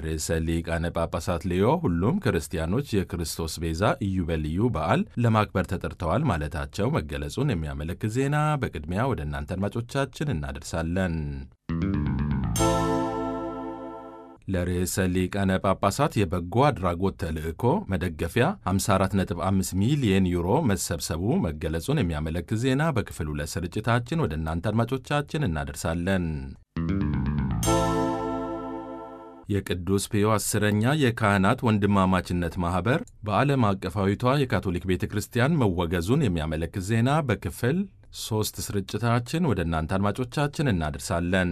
ርዕሰ ሊቃነ ጳጳሳት ሌዮ ሁሉም ክርስቲያኖች የክርስቶስ ቤዛ ኢዮቤልዩ በዓል ለማክበር ተጠርተዋል ማለታቸው መገለጹን የሚያመለክት ዜና በቅድሚያ ወደ እናንተ አድማጮቻችን እናደርሳለን። ለርዕሰ ሊቃነ ጳጳሳት የበጎ አድራጎት ተልዕኮ መደገፊያ 54.5 ሚሊየን ዩሮ መሰብሰቡ መገለጹን የሚያመለክት ዜና በክፍል ሁለት ስርጭታችን ወደ እናንተ አድማጮቻችን እናደርሳለን። የቅዱስ ፒዮ አስረኛ የካህናት ወንድማማችነት ማኅበር በዓለም አቀፋዊቷ የካቶሊክ ቤተ ክርስቲያን መወገዙን የሚያመለክት ዜና በክፍል ሦስት ስርጭታችን ወደ እናንተ አድማጮቻችን እናደርሳለን።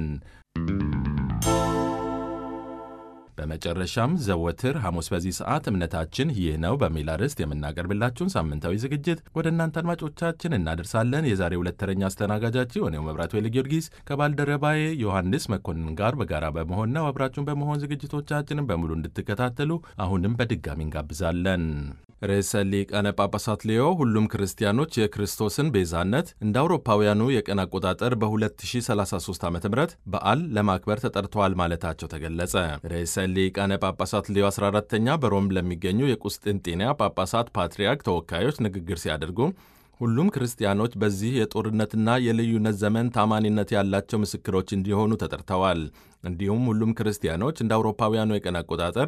በመጨረሻም ዘወትር ሐሙስ በዚህ ሰዓት እምነታችን ይህ ነው በሚል አርዕስት የምናቀርብላችሁን ሳምንታዊ ዝግጅት ወደ እናንተ አድማጮቻችን እናደርሳለን። የዛሬ ሁለት ተረኛ አስተናጋጃችሁ እኔው መብራቱ ኃይለ ጊዮርጊስ ከባልደረባዬ ዮሐንስ መኮንን ጋር በጋራ በመሆን ነው። አብራችሁን በመሆን ዝግጅቶቻችንን በሙሉ እንድትከታተሉ አሁንም በድጋሚ እንጋብዛለን። ርዕሰ ሊቃነ ጳጳሳት ሌዮ ሁሉም ክርስቲያኖች የክርስቶስን ቤዛነት እንደ አውሮፓውያኑ የቀን አቆጣጠር በ2033 ዓ ም በዓል ለማክበር ተጠርተዋል ማለታቸው ተገለጸ። ርዕሰ ሊቃነ ጳጳሳት ሌዮ 14ተኛ በሮም ለሚገኙ የቁስጥንጤንያ ጳጳሳት ፓትርያርክ ተወካዮች ንግግር ሲያደርጉ ሁሉም ክርስቲያኖች በዚህ የጦርነትና የልዩነት ዘመን ታማኒነት ያላቸው ምስክሮች እንዲሆኑ ተጠርተዋል። እንዲሁም ሁሉም ክርስቲያኖች እንደ አውሮፓውያኑ የቀን አቆጣጠር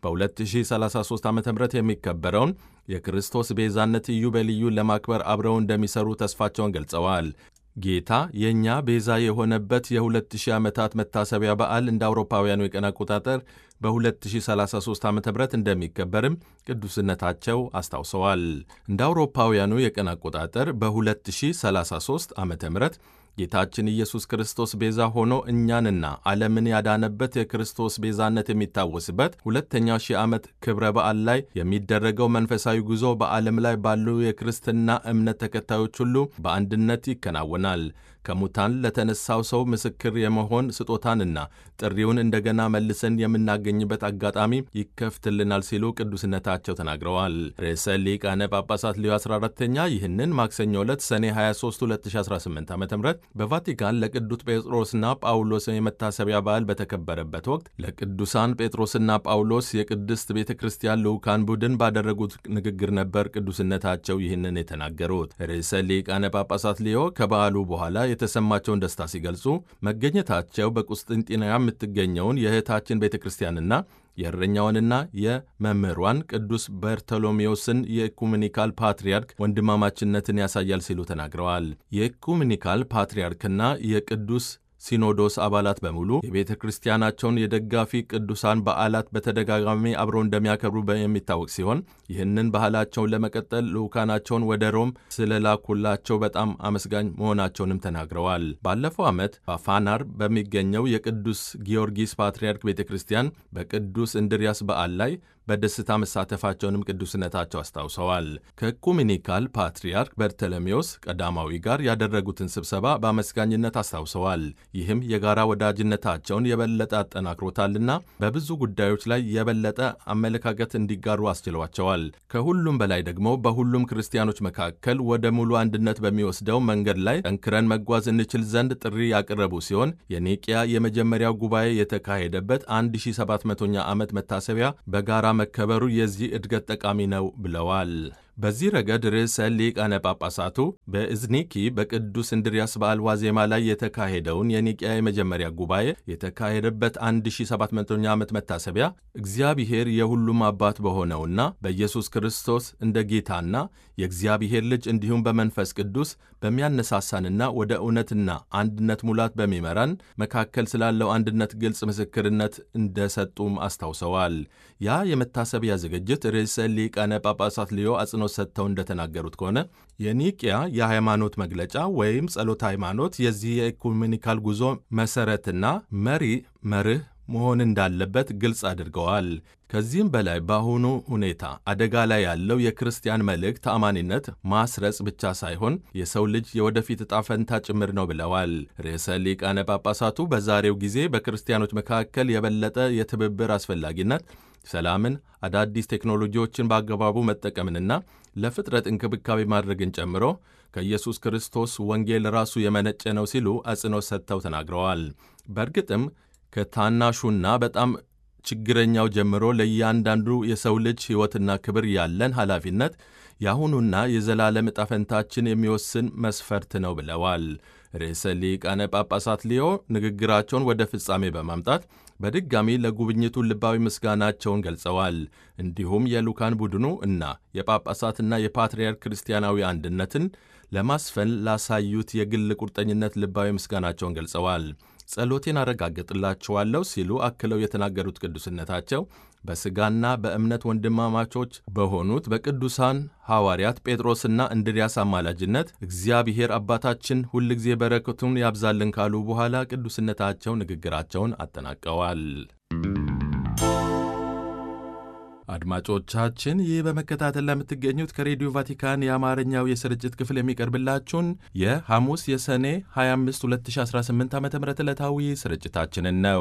በ2033 ዓ ም የሚከበረውን የክርስቶስ ቤዛነት ኢዮቤልዩን ለማክበር አብረው እንደሚሰሩ ተስፋቸውን ገልጸዋል። ጌታ የእኛ ቤዛ የሆነበት የ2000 ዓመታት መታሰቢያ በዓል እንደ አውሮፓውያኑ የቀን አቆጣጠር በ2033 ዓ ም እንደሚከበርም ቅዱስነታቸው አስታውሰዋል። እንደ አውሮፓውያኑ የቀን አቆጣጠር በ2033 ዓ ም ጌታችን ኢየሱስ ክርስቶስ ቤዛ ሆኖ እኛንና ዓለምን ያዳነበት የክርስቶስ ቤዛነት የሚታወስበት ሁለተኛው ሺህ ዓመት ክብረ በዓል ላይ የሚደረገው መንፈሳዊ ጉዞ በዓለም ላይ ባሉ የክርስትና እምነት ተከታዮች ሁሉ በአንድነት ይከናወናል። ከሙታን ለተነሳው ሰው ምስክር የመሆን ስጦታንና ጥሪውን እንደገና መልሰን የምናገኝበት አጋጣሚ ይከፍትልናል ሲሉ ቅዱስነታቸው ተናግረዋል። ርዕሰ ሊቃነ ጳጳሳት ሊዮ 14ተኛ ይህንን ማክሰኞ ዕለት ሰኔ 23 2018 ዓ ም በቫቲካን ለቅዱስ ጴጥሮስና ጳውሎስ የመታሰቢያ በዓል በተከበረበት ወቅት ለቅዱሳን ጴጥሮስና ጳውሎስ የቅድስት ቤተ ክርስቲያን ልዑካን ቡድን ባደረጉት ንግግር ነበር ቅዱስነታቸው ይህንን የተናገሩት። ርዕሰ ሊቃነ ጳጳሳት ሊዮ ከበዓሉ በኋላ የተሰማቸውን ደስታ ሲገልጹ መገኘታቸው በቁስጥንጢንያ የምትገኘውን የእህታችን ቤተ ክርስቲያንና የእረኛውንና የመምህሯን ቅዱስ በርቶሎሜዎስን የኢኩሜኒካል ፓትርያርክ ወንድማማችነትን ያሳያል ሲሉ ተናግረዋል። የኢኩሜኒካል ፓትርያርክና የቅዱስ ሲኖዶስ አባላት በሙሉ የቤተ ክርስቲያናቸውን የደጋፊ ቅዱሳን በዓላት በተደጋጋሚ አብረው እንደሚያከብሩ የሚታወቅ ሲሆን ይህንን ባህላቸውን ለመቀጠል ልዑካናቸውን ወደ ሮም ስለላኩላቸው በጣም አመስጋኝ መሆናቸውንም ተናግረዋል። ባለፈው ዓመት በፋናር በሚገኘው የቅዱስ ጊዮርጊስ ፓትርያርክ ቤተ ክርስቲያን በቅዱስ እንድርያስ በዓል ላይ በደስታ መሳተፋቸውንም ቅዱስነታቸው አስታውሰዋል። ከኢኩሜኒካል ፓትርያርክ በርተሎሜዎስ ቀዳማዊ ጋር ያደረጉትን ስብሰባ በአመስጋኝነት አስታውሰዋል። ይህም የጋራ ወዳጅነታቸውን የበለጠ አጠናክሮታልና በብዙ ጉዳዮች ላይ የበለጠ አመለካከት እንዲጋሩ አስችሏቸዋል። ከሁሉም በላይ ደግሞ በሁሉም ክርስቲያኖች መካከል ወደ ሙሉ አንድነት በሚወስደው መንገድ ላይ ጠንክረን መጓዝ እንችል ዘንድ ጥሪ ያቀረቡ ሲሆን የኒቅያ የመጀመሪያው ጉባኤ የተካሄደበት 1700ኛ ዓመት መታሰቢያ በጋራ መከበሩ የዚህ እድገት ጠቃሚ ነው ብለዋል። በዚህ ረገድ ርዕሰ ሊቃነ ጳጳሳቱ በእዝኒኪ በቅዱስ እንድርያስ በዓል ዋዜማ ላይ የተካሄደውን የኒቅያ የመጀመሪያ ጉባኤ የተካሄደበት 1700ኛ ዓመት መታሰቢያ እግዚአብሔር የሁሉም አባት በሆነውና በኢየሱስ ክርስቶስ እንደ ጌታና የእግዚአብሔር ልጅ እንዲሁም በመንፈስ ቅዱስ በሚያነሳሳንና ወደ እውነትና አንድነት ሙላት በሚመራን መካከል ስላለው አንድነት ግልጽ ምስክርነት እንደሰጡም አስታውሰዋል። ያ የመታሰቢያ ዝግጅት ርዕሰ ሊቃነ ጳጳሳት ሊዮ አጽንኦት ሰጥተው እንደተናገሩት ከሆነ የኒቅያ የሃይማኖት መግለጫ ወይም ጸሎት ሃይማኖት የዚህ የኢኩሜኒካል ጉዞ መሠረትና መሪ መርህ መሆን እንዳለበት ግልጽ አድርገዋል። ከዚህም በላይ በአሁኑ ሁኔታ አደጋ ላይ ያለው የክርስቲያን መልእክት ተአማኒነት ማስረጽ ብቻ ሳይሆን የሰው ልጅ የወደፊት ዕጣ ፈንታ ጭምር ነው ብለዋል። ርዕሰ ሊቃነ ጳጳሳቱ በዛሬው ጊዜ በክርስቲያኖች መካከል የበለጠ የትብብር አስፈላጊነት ሰላምን፣ አዳዲስ ቴክኖሎጂዎችን በአግባቡ መጠቀምንና ለፍጥረት እንክብካቤ ማድረግን ጨምሮ ከኢየሱስ ክርስቶስ ወንጌል ራሱ የመነጨ ነው ሲሉ አጽንኦት ሰጥተው ተናግረዋል። በእርግጥም ከታናሹና በጣም ችግረኛው ጀምሮ ለእያንዳንዱ የሰው ልጅ ሕይወትና ክብር ያለን ኃላፊነት የአሁኑና የዘላለም ዕጣ ፈንታችን የሚወስን መስፈርት ነው ብለዋል። ርዕሰ ሊቃነ ጳጳሳት ሊዮ ንግግራቸውን ወደ ፍጻሜ በማምጣት በድጋሚ ለጉብኝቱ ልባዊ ምስጋናቸውን ገልጸዋል። እንዲሁም የልዑካን ቡድኑ እና የጳጳሳትና የፓትርያርክ ክርስቲያናዊ አንድነትን ለማስፈን ላሳዩት የግል ቁርጠኝነት ልባዊ ምስጋናቸውን ገልጸዋል። ጸሎቴን አረጋግጥላችኋለሁ ሲሉ አክለው የተናገሩት ቅዱስነታቸው በሥጋና በእምነት ወንድማማቾች በሆኑት በቅዱሳን ሐዋርያት ጴጥሮስና እንድርያስ አማላጅነት እግዚአብሔር አባታችን ሁልጊዜ በረከቱን ያብዛልን ካሉ በኋላ ቅዱስነታቸው ንግግራቸውን አጠናቀዋል። አድማጮቻችን ይህ በመከታተል ለምትገኙት ከሬዲዮ ቫቲካን የአማርኛው የስርጭት ክፍል የሚቀርብላችሁን የሐሙስ የሰኔ 25 2018 ዓ ም ዕለታዊ ስርጭታችንን ነው።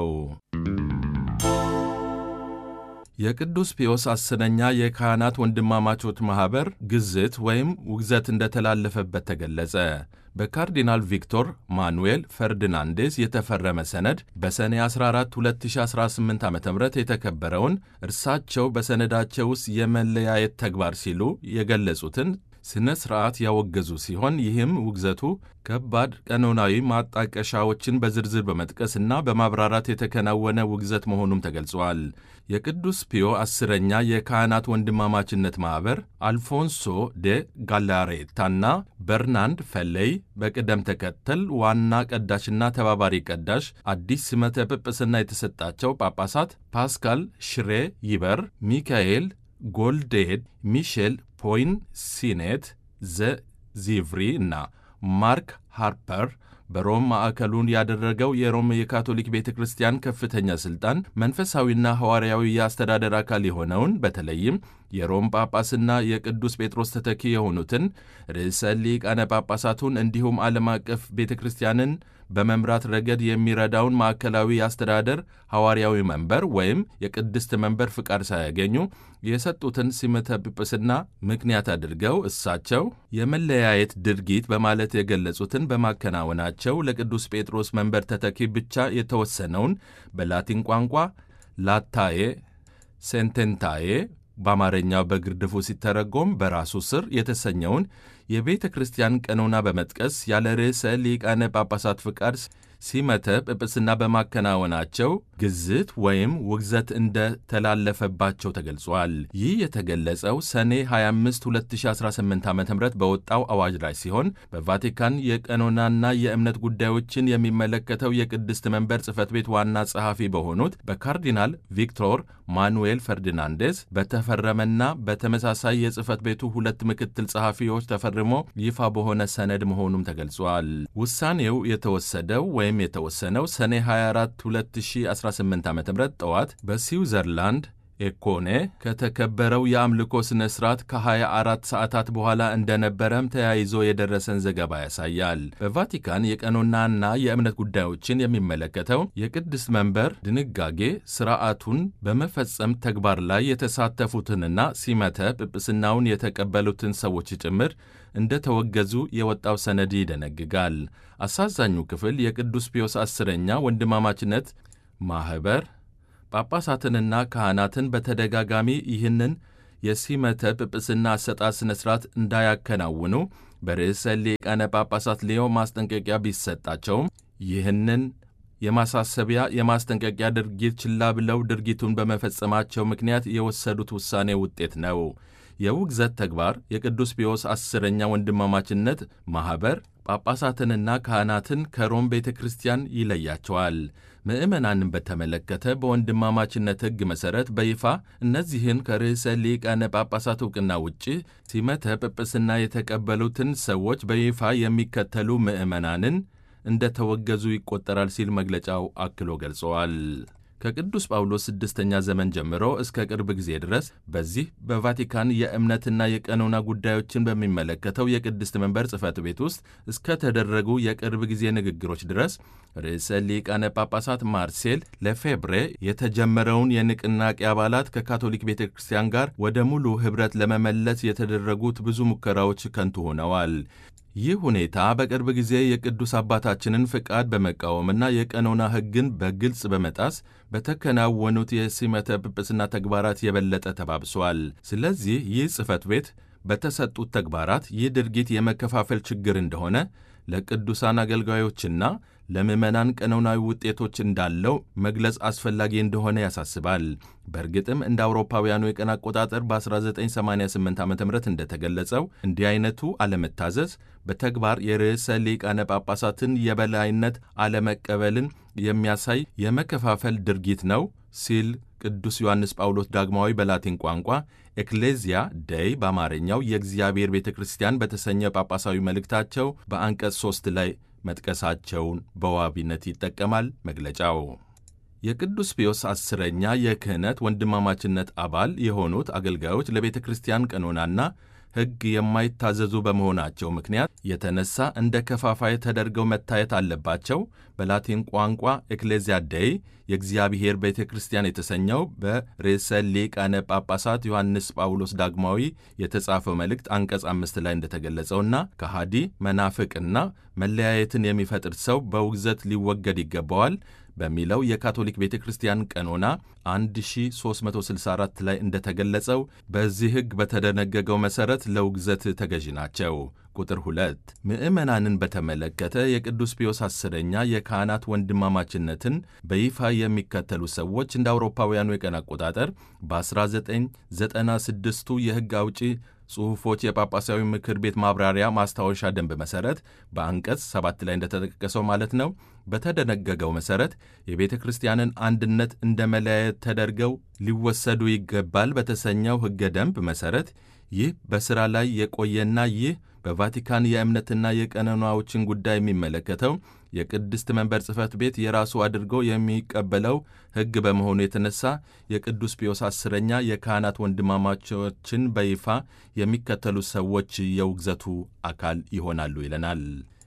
የቅዱስ ፒዮስ አስረኛ የካህናት ወንድማማቾች ማኅበር ግዝት ወይም ውግዘት እንደተላለፈበት ተገለጸ። በካርዲናል ቪክቶር ማኑኤል ፈርዲናንዴስ የተፈረመ ሰነድ በሰኔ 14 2018 ዓ ም የተከበረውን እርሳቸው በሰነዳቸው ውስጥ የመለያየት ተግባር ሲሉ የገለጹትን ሥነ ሥርዓት ያወገዙ ሲሆን ይህም ውግዘቱ ከባድ ቀኖናዊ ማጣቀሻዎችን በዝርዝር በመጥቀስና በማብራራት የተከናወነ ውግዘት መሆኑም ተገልጿል። የቅዱስ ፒዮ አስረኛ የካህናት ወንድማማችነት ማኅበር አልፎንሶ ዴ ጋላሬታና በርናንድ ፈለይ በቅደም ተከተል ዋና ቀዳሽና ተባባሪ ቀዳሽ አዲስ ሲመተ ጵጵስና የተሰጣቸው ጳጳሳት ፓስካል ሽሬ ይበር፣ ሚካኤል ጎልዴድ፣ ሚሼል ፖይን ሲኔት ዘ ዚቭሪ እና ማርክ ሃርፐር በሮም ማዕከሉን ያደረገው የሮም የካቶሊክ ቤተ ክርስቲያን ከፍተኛ ሥልጣን መንፈሳዊና ሐዋርያዊ የአስተዳደር አካል የሆነውን በተለይም የሮም ጳጳስና የቅዱስ ጴጥሮስ ተተኪ የሆኑትን ርዕሰ ሊቃነ ጳጳሳቱን እንዲሁም ዓለም አቀፍ ቤተ ክርስቲያንን በመምራት ረገድ የሚረዳውን ማዕከላዊ የአስተዳደር ሐዋርያዊ መንበር ወይም የቅድስት መንበር ፍቃድ ሳያገኙ የሰጡትን ሲመተ ጵጵስና ምክንያት አድርገው እሳቸው የመለያየት ድርጊት በማለት የገለጹትን በማከናወናቸው ለቅዱስ ጴጥሮስ መንበር ተተኪ ብቻ የተወሰነውን በላቲን ቋንቋ ላታዬ ሴንቴንታዬ በአማርኛው በግርድፉ ሲተረጎም በራሱ ስር የተሰኘውን የቤተ ክርስቲያን ቀኖና በመጥቀስ ያለ ርዕሰ ሊቃነ ጳጳሳት ፍቃድ ሲመተ ጵጵስና በማከናወናቸው ግዝት ወይም ውግዘት እንደተላለፈባቸው ተገልጿል። ይህ የተገለጸው ሰኔ 25 2018 ዓ ም በወጣው አዋጅ ላይ ሲሆን በቫቲካን የቀኖናና የእምነት ጉዳዮችን የሚመለከተው የቅድስት መንበር ጽሕፈት ቤት ዋና ጸሐፊ በሆኑት በካርዲናል ቪክቶር ማኑኤል ፈርዲናንዴስ በተፈረመና በተመሳሳይ የጽሕፈት ቤቱ ሁለት ምክትል ጸሐፊዎች ተፈርሞ ይፋ በሆነ ሰነድ መሆኑም ተገልጿል። ውሳኔው የተወሰደው ወይም የተወሰነው ሰኔ 24 2018 ዓ ም ጠዋት በስዊዘርላንድ ኤኮኔ ከተከበረው የአምልኮ ሥነ ሥርዓት ከ24 ሰዓታት በኋላ እንደነበረም ተያይዞ የደረሰን ዘገባ ያሳያል። በቫቲካን የቀኖናና የእምነት ጉዳዮችን የሚመለከተው የቅድስት መንበር ድንጋጌ ሥርዓቱን በመፈጸም ተግባር ላይ የተሳተፉትንና ሲመተ ጵጵስናውን የተቀበሉትን ሰዎች ጭምር እንደተወገዙ የወጣው ሰነድ ይደነግጋል። አሳዛኙ ክፍል የቅዱስ ፒዮስ አስረኛ ወንድማማችነት ማኅበር ጳጳሳትንና ካህናትን በተደጋጋሚ ይህንን የሲመተ ጵጵስና አሰጣጥ ሥነ ሥርዓት እንዳያከናውኑ በርዕሰ ሊቃነ ጳጳሳት ሊዮ ማስጠንቀቂያ ቢሰጣቸውም ይህንን የማሳሰቢያ የማስጠንቀቂያ ድርጊት ችላ ብለው ድርጊቱን በመፈጸማቸው ምክንያት የወሰዱት ውሳኔ ውጤት ነው። የውግዘት ተግባር የቅዱስ ፒዮስ አስረኛ ወንድማማችነት ማኅበር ጳጳሳትንና ካህናትን ከሮም ቤተ ክርስቲያን ይለያቸዋል። ምዕመናንን በተመለከተ በወንድማማችነት ሕግ መሠረት በይፋ እነዚህን ከርዕሰ ሊቃነ ጳጳሳት ዕውቅና ውጭ ሲመተ ጵጵስና የተቀበሉትን ሰዎች በይፋ የሚከተሉ ምዕመናንን እንደተወገዙ ይቆጠራል ሲል መግለጫው አክሎ ገልጸዋል። ከቅዱስ ጳውሎስ ስድስተኛ ዘመን ጀምሮ እስከ ቅርብ ጊዜ ድረስ በዚህ በቫቲካን የእምነትና የቀኖና ጉዳዮችን በሚመለከተው የቅድስት መንበር ጽሕፈት ቤት ውስጥ እስከተደረጉ የቅርብ ጊዜ ንግግሮች ድረስ ርዕሰ ሊቃነ ጳጳሳት ማርሴል ለፌብሬ የተጀመረውን የንቅናቄ አባላት ከካቶሊክ ቤተ ክርስቲያን ጋር ወደ ሙሉ ኅብረት ለመመለስ የተደረጉት ብዙ ሙከራዎች ከንቱ ሆነዋል። ይህ ሁኔታ በቅርብ ጊዜ የቅዱስ አባታችንን ፍቃድ በመቃወምና የቀኖና ሕግን በግልጽ በመጣስ በተከናወኑት የሲመተ ጵጵስና ተግባራት የበለጠ ተባብሷል። ስለዚህ ይህ ጽሕፈት ቤት በተሰጡት ተግባራት ይህ ድርጊት የመከፋፈል ችግር እንደሆነ ለቅዱሳን አገልጋዮችና ለምዕመናን ቀኖናዊ ውጤቶች እንዳለው መግለጽ አስፈላጊ እንደሆነ ያሳስባል። በእርግጥም እንደ አውሮፓውያኑ የቀን አቆጣጠር በ1988 ዓ ም እንደተገለጸው እንዲህ አይነቱ አለመታዘዝ በተግባር የርዕሰ ሊቃነ ጳጳሳትን የበላይነት አለመቀበልን የሚያሳይ የመከፋፈል ድርጊት ነው ሲል ቅዱስ ዮሐንስ ጳውሎስ ዳግማዊ በላቲን ቋንቋ ኤክሌዚያ ደይ በአማርኛው የእግዚአብሔር ቤተ ክርስቲያን በተሰኘ ጳጳሳዊ መልእክታቸው በአንቀጽ ሦስት ላይ መጥቀሳቸውን በዋቢነት ይጠቀማል መግለጫው። የቅዱስ ፒዮስ አስረኛ የክህነት ወንድማማችነት አባል የሆኑት አገልጋዮች ለቤተ ክርስቲያን ቀኖናና ሕግ የማይታዘዙ በመሆናቸው ምክንያት የተነሳ እንደ ከፋፋይ ተደርገው መታየት አለባቸው። በላቲን ቋንቋ ኤክሌዚያ ደይ የእግዚአብሔር ቤተ ክርስቲያን የተሰኘው በርዕሰ ሊቃነ ጳጳሳት ዮሐንስ ጳውሎስ ዳግማዊ የተጻፈው መልእክት አንቀጽ አምስት ላይ እንደተገለጸውና ከሃዲ መናፍቅና መለያየትን የሚፈጥር ሰው በውግዘት ሊወገድ ይገባዋል በሚለው የካቶሊክ ቤተ ክርስቲያን ቀኖና 1364 ላይ እንደተገለጸው በዚህ ሕግ በተደነገገው መሠረት ለውግዘት ተገዢ ናቸው። ቁጥር 2 ምዕመናንን በተመለከተ የቅዱስ ፒዮስ አስረኛ የካህናት ወንድማማችነትን በይፋ የሚከተሉ ሰዎች እንደ አውሮፓውያኑ የቀን አቆጣጠር በ1996ቱ የሕግ አውጪ ጽሑፎች የጳጳሳዊ ምክር ቤት ማብራሪያ ማስታወሻ ደንብ መሠረት በአንቀጽ ሰባት ላይ እንደተጠቀሰው ማለት ነው በተደነገገው መሠረት የቤተ ክርስቲያንን አንድነት እንደ መለያየት ተደርገው ሊወሰዱ ይገባል በተሰኘው ሕገ ደንብ መሠረት ይህ በሥራ ላይ የቆየና ይህ በቫቲካን የእምነትና የቀኖናዎችን ጉዳይ የሚመለከተው የቅድስት መንበር ጽሕፈት ቤት የራሱ አድርጎ የሚቀበለው ሕግ በመሆኑ የተነሳ የቅዱስ ፒዮስ አስረኛ የካህናት ወንድማማቾችን በይፋ የሚከተሉ ሰዎች የውግዘቱ አካል ይሆናሉ ይለናል።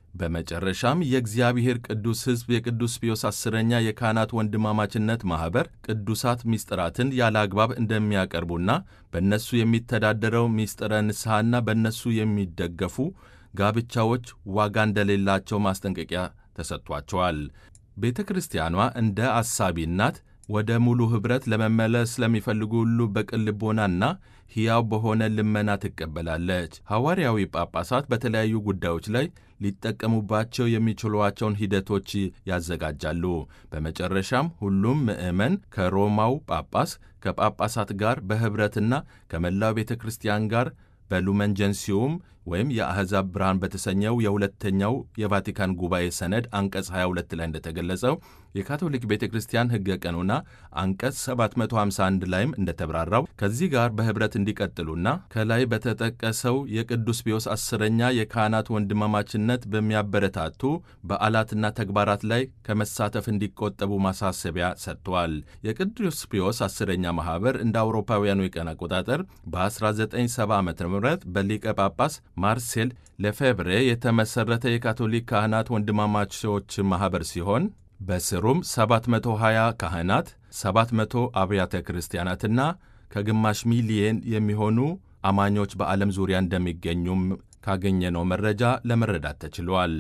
በመጨረሻም የእግዚአብሔር ቅዱስ ሕዝብ የቅዱስ ፒዮስ አስረኛ የካህናት ወንድማማችነት ማኅበር ቅዱሳት ምስጢራትን ያለ አግባብ እንደሚያቀርቡና በእነሱ የሚተዳደረው ምስጢረ ንስሐና በእነሱ የሚደገፉ ጋብቻዎች ዋጋ እንደሌላቸው ማስጠንቀቂያ ተሰጥቷቸዋል። ቤተ ክርስቲያኗ እንደ አሳቢ እናት ወደ ሙሉ ኅብረት ለመመለስ ለሚፈልጉ ሁሉ በቅን ልቦናና ሕያው በሆነ ልመና ትቀበላለች። ሐዋርያዊ ጳጳሳት በተለያዩ ጉዳዮች ላይ ሊጠቀሙባቸው የሚችሏቸውን ሂደቶች ያዘጋጃሉ። በመጨረሻም ሁሉም ምዕመን ከሮማው ጳጳስ ከጳጳሳት ጋር በኅብረትና ከመላው ቤተ ክርስቲያን ጋር በሉመን ጀንሲዮም ወይም የአሕዛብ ብርሃን በተሰኘው የሁለተኛው የቫቲካን ጉባኤ ሰነድ አንቀጽ 22 ላይ እንደተገለጸው የካቶሊክ ቤተ ክርስቲያን ሕገ ቀኖና አንቀጽ 751 ላይም እንደተብራራው ከዚህ ጋር በኅብረት እንዲቀጥሉና ከላይ በተጠቀሰው የቅዱስ ፒዮስ አስረኛ የካህናት ወንድማማችነት በሚያበረታቱ በዓላትና ተግባራት ላይ ከመሳተፍ እንዲቆጠቡ ማሳሰቢያ ሰጥቷል። የቅዱስ ፒዮስ አስረኛ ማኅበር እንደ አውሮፓውያኑ የቀን አቆጣጠር በ1970 ዓ ም በሊቀ ጳጳስ ማርሴል ለፌብሬ የተመሠረተ የካቶሊክ ካህናት ወንድማማቾች ማኅበር ሲሆን በስሩም 720 ካህናት፣ 700 አብያተ ክርስቲያናትና ከግማሽ ሚሊየን የሚሆኑ አማኞች በዓለም ዙሪያ እንደሚገኙም ካገኘነው መረጃ ለመረዳት ተችሏል።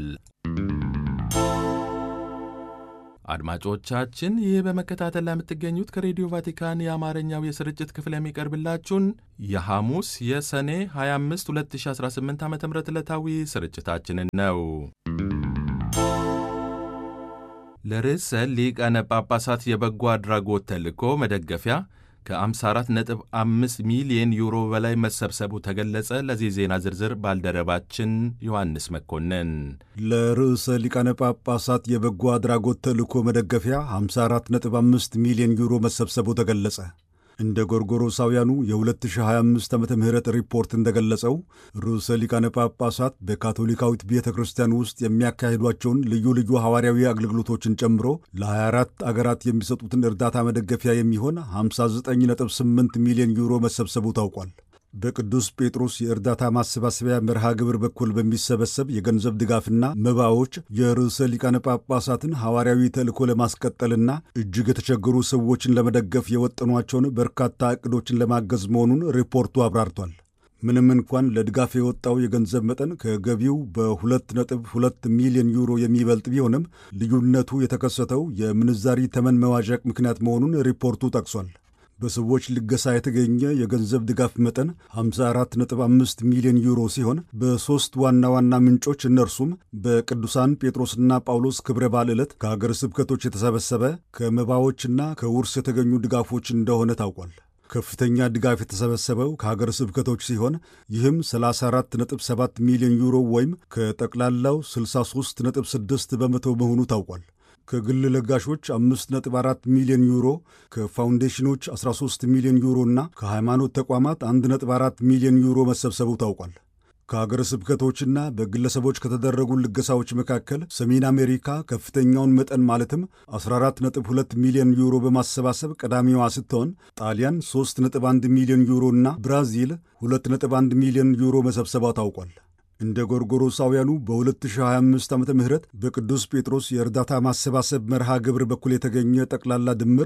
አድማጮቻችን ይህ በመከታተል ላይ የምትገኙት ከሬዲዮ ቫቲካን የአማርኛው የስርጭት ክፍል የሚቀርብላችሁን የሐሙስ የሰኔ 25 2018 ዓ ም ዕለታዊ ስርጭታችንን ነው። ለርዕሰ ሊቃነ ጳጳሳት የበጎ አድራጎት ተልእኮ መደገፊያ ከ54.5 ሚሊዮን ዩሮ በላይ መሰብሰቡ ተገለጸ። ለዚህ ዜና ዝርዝር ባልደረባችን ዮሐንስ መኮንን። ለርዕሰ ሊቃነ ጳጳሳት የበጎ አድራጎት ተልእኮ መደገፊያ 54.5 ሚሊዮን ዩሮ መሰብሰቡ ተገለጸ። እንደ ጎርጎሮሳውያኑ የ2025 ዓመተ ምህረት ሪፖርት እንደገለጸው ርዕሰ ሊቃነ ጳጳሳት በካቶሊካዊት ቤተ ክርስቲያን ውስጥ የሚያካሂዷቸውን ልዩ ልዩ ሐዋርያዊ አገልግሎቶችን ጨምሮ ለ24 አገራት የሚሰጡትን እርዳታ መደገፊያ የሚሆን 59.8 ሚሊዮን ዩሮ መሰብሰቡ ታውቋል። በቅዱስ ጴጥሮስ የእርዳታ ማሰባሰቢያ መርሃ ግብር በኩል በሚሰበሰብ የገንዘብ ድጋፍና መባዎች የርዕሰ ሊቃነ ጳጳሳትን ሐዋርያዊ ተልእኮ ለማስቀጠልና እጅግ የተቸገሩ ሰዎችን ለመደገፍ የወጠኗቸውን በርካታ ዕቅዶችን ለማገዝ መሆኑን ሪፖርቱ አብራርቷል። ምንም እንኳን ለድጋፍ የወጣው የገንዘብ መጠን ከገቢው በሁለት ነጥብ ሁለት ሚሊዮን ዩሮ የሚበልጥ ቢሆንም ልዩነቱ የተከሰተው የምንዛሪ ተመን መዋዠቅ ምክንያት መሆኑን ሪፖርቱ ጠቅሷል። በሰዎች ልገሳ የተገኘ የገንዘብ ድጋፍ መጠን 54.5 ሚሊዮን ዩሮ ሲሆን በሦስት ዋና ዋና ምንጮች እነርሱም በቅዱሳን ጴጥሮስና ጳውሎስ ክብረ በዓል ዕለት ከአገር ስብከቶች የተሰበሰበ ከመባዎችና ከውርስ የተገኙ ድጋፎች እንደሆነ ታውቋል። ከፍተኛ ድጋፍ የተሰበሰበው ከሀገር ስብከቶች ሲሆን ይህም 34.7 ሚሊዮን ዩሮ ወይም ከጠቅላላው 63.6 በመቶ መሆኑ ታውቋል። ከግል ለጋሾች 5.4 ሚሊዮን ዩሮ፣ ከፋውንዴሽኖች 13 ሚሊዮን ዩሮ እና ከሃይማኖት ተቋማት 1.4 ሚሊዮን ዩሮ መሰብሰቡ ታውቋል። ከሀገረ ስብከቶችና በግለሰቦች ከተደረጉ ልገሳዎች መካከል ሰሜን አሜሪካ ከፍተኛውን መጠን ማለትም 14.2 ሚሊዮን ዩሮ በማሰባሰብ ቀዳሚዋ ስትሆን ጣሊያን 3.1 ሚሊዮን ዩሮ እና ብራዚል 2.1 ሚሊዮን ዩሮ መሰብሰቧ ታውቋል። እንደ ጎርጎሮሳውያኑ በ2025 ዓ ም በቅዱስ ጴጥሮስ የእርዳታ ማሰባሰብ መርሃ ግብር በኩል የተገኘ ጠቅላላ ድምር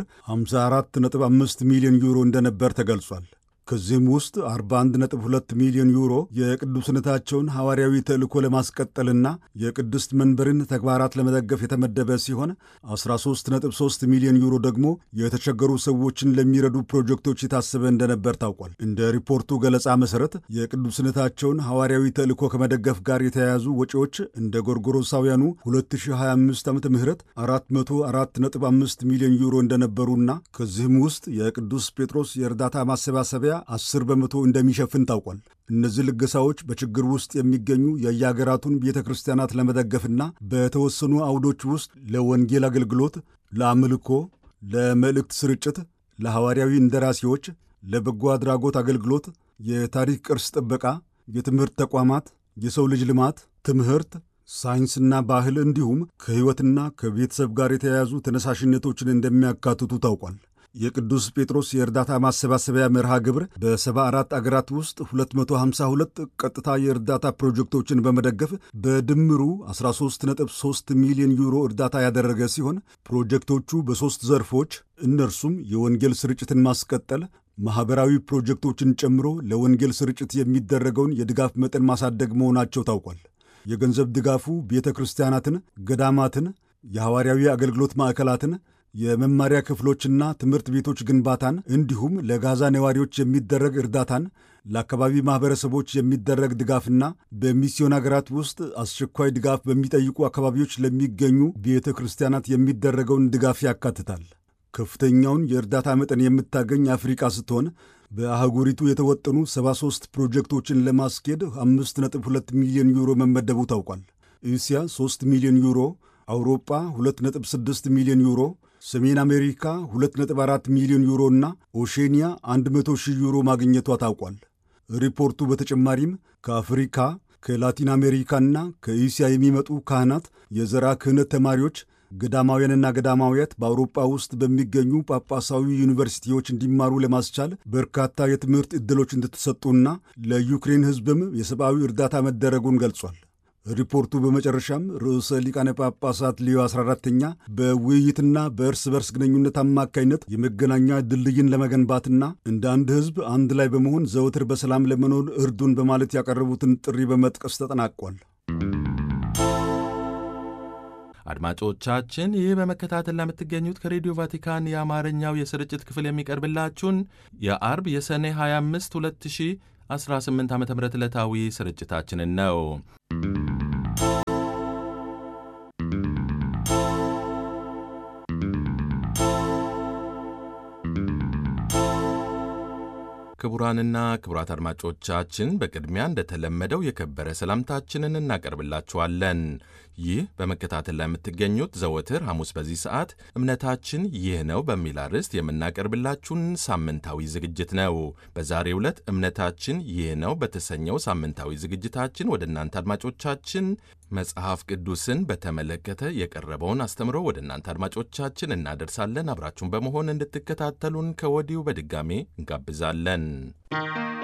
54.5 ሚሊዮን ዩሮ እንደነበር ተገልጿል። ከዚህም ውስጥ 41.2 ሚሊዮን ዩሮ የቅዱስነታቸውን ሐዋርያዊ ተልእኮ ለማስቀጠልና የቅድስት መንበርን ተግባራት ለመደገፍ የተመደበ ሲሆን 13.3 ሚሊዮን ዩሮ ደግሞ የተቸገሩ ሰዎችን ለሚረዱ ፕሮጀክቶች የታሰበ እንደነበር ታውቋል። እንደ ሪፖርቱ ገለጻ መሠረት የቅዱስነታቸውን ሐዋርያዊ ተልእኮ ከመደገፍ ጋር የተያያዙ ወጪዎች እንደ ጎርጎሮሳውያኑ 2025 ዓ ም 404.5 ሚሊዮን ዩሮ እንደነበሩና ከዚህም ውስጥ የቅዱስ ጴጥሮስ የእርዳታ ማሰባሰቢያ 10 በመቶ እንደሚሸፍን ታውቋል። እነዚህ ልገሳዎች በችግር ውስጥ የሚገኙ የየአገራቱን ቤተ ክርስቲያናት ለመደገፍና በተወሰኑ አውዶች ውስጥ ለወንጌል አገልግሎት፣ ለአምልኮ፣ ለመልእክት ስርጭት፣ ለሐዋርያዊ እንደራሴዎች፣ ለበጎ አድራጎት አገልግሎት፣ የታሪክ ቅርስ ጥበቃ፣ የትምህርት ተቋማት፣ የሰው ልጅ ልማት፣ ትምህርት ሳይንስና ባህል እንዲሁም ከሕይወትና ከቤተሰብ ጋር የተያያዙ ተነሳሽነቶችን እንደሚያካትቱ ታውቋል። የቅዱስ ጴጥሮስ የእርዳታ ማሰባሰቢያ መርሃ ግብር በ74 አገራት ውስጥ 252 ቀጥታ የእርዳታ ፕሮጀክቶችን በመደገፍ በድምሩ 13.3 ሚሊዮን ዩሮ እርዳታ ያደረገ ሲሆን ፕሮጀክቶቹ በሦስት ዘርፎች እነርሱም የወንጌል ስርጭትን ማስቀጠል፣ ማኅበራዊ ፕሮጀክቶችን ጨምሮ ለወንጌል ስርጭት የሚደረገውን የድጋፍ መጠን ማሳደግ መሆናቸው ታውቋል። የገንዘብ ድጋፉ ቤተ ክርስቲያናትን፣ ገዳማትን፣ የሐዋርያዊ አገልግሎት ማዕከላትን የመማሪያ ክፍሎችና ትምህርት ቤቶች ግንባታን እንዲሁም ለጋዛ ነዋሪዎች የሚደረግ እርዳታን ለአካባቢ ማኅበረሰቦች የሚደረግ ድጋፍና በሚስዮን አገራት ውስጥ አስቸኳይ ድጋፍ በሚጠይቁ አካባቢዎች ለሚገኙ ቤተ ክርስቲያናት የሚደረገውን ድጋፍ ያካትታል። ከፍተኛውን የእርዳታ መጠን የምታገኝ አፍሪቃ ስትሆን በአህጉሪቱ የተወጠኑ 73 ፕሮጀክቶችን ለማስኬድ 5.2 ሚሊዮን ዩሮ መመደቡ ታውቋል። እስያ 3 ሚሊዮን ዩሮ፣ አውሮጳ 2.6 ሚሊዮን ዩሮ ሰሜን አሜሪካ 2.4 ሚሊዮን ዩሮ እና ኦሼኒያ 100 ሺህ ዩሮ ማግኘቷ ታውቋል። ሪፖርቱ በተጨማሪም ከአፍሪካ ከላቲን አሜሪካና ከእስያ የሚመጡ ካህናት፣ የዘራ ክህነት ተማሪዎች፣ ገዳማውያንና ገዳማውያት በአውሮፓ ውስጥ በሚገኙ ጳጳሳዊ ዩኒቨርሲቲዎች እንዲማሩ ለማስቻል በርካታ የትምህርት ዕድሎች እንደተሰጡና ለዩክሬን ሕዝብም የሰብአዊ እርዳታ መደረጉን ገልጿል። ሪፖርቱ በመጨረሻም ርዕሰ ሊቃነ ጳጳሳት ሊዮ 14ተኛ በውይይትና በእርስ በርስ ግንኙነት አማካይነት የመገናኛ ድልድይን ለመገንባትና እንደ አንድ ሕዝብ አንድ ላይ በመሆን ዘወትር በሰላም ለመኖር እርዱን በማለት ያቀረቡትን ጥሪ በመጥቀስ ተጠናቋል። አድማጮቻችን ይህ በመከታተል ለምትገኙት ከሬዲዮ ቫቲካን የአማርኛው የስርጭት ክፍል የሚቀርብላችሁን የአርብ የሰኔ 25 2018 ዓ ም ዕለታዊ ስርጭታችንን ነው። ክቡራንና ክቡራት አድማጮቻችን በቅድሚያ እንደተለመደው የከበረ ሰላምታችንን እናቀርብላችኋለን። ይህ በመከታተል ላይ የምትገኙት ዘወትር ሐሙስ በዚህ ሰዓት እምነታችን ይህ ነው በሚል አርዕስት የምናቀርብላችሁን ሳምንታዊ ዝግጅት ነው። በዛሬው ዕለት እምነታችን ይህ ነው በተሰኘው ሳምንታዊ ዝግጅታችን ወደ እናንተ አድማጮቻችን መጽሐፍ ቅዱስን በተመለከተ የቀረበውን አስተምሮ ወደ እናንተ አድማጮቻችን እናደርሳለን። አብራችሁን በመሆን እንድትከታተሉን ከወዲሁ በድጋሜ እንጋብዛለን።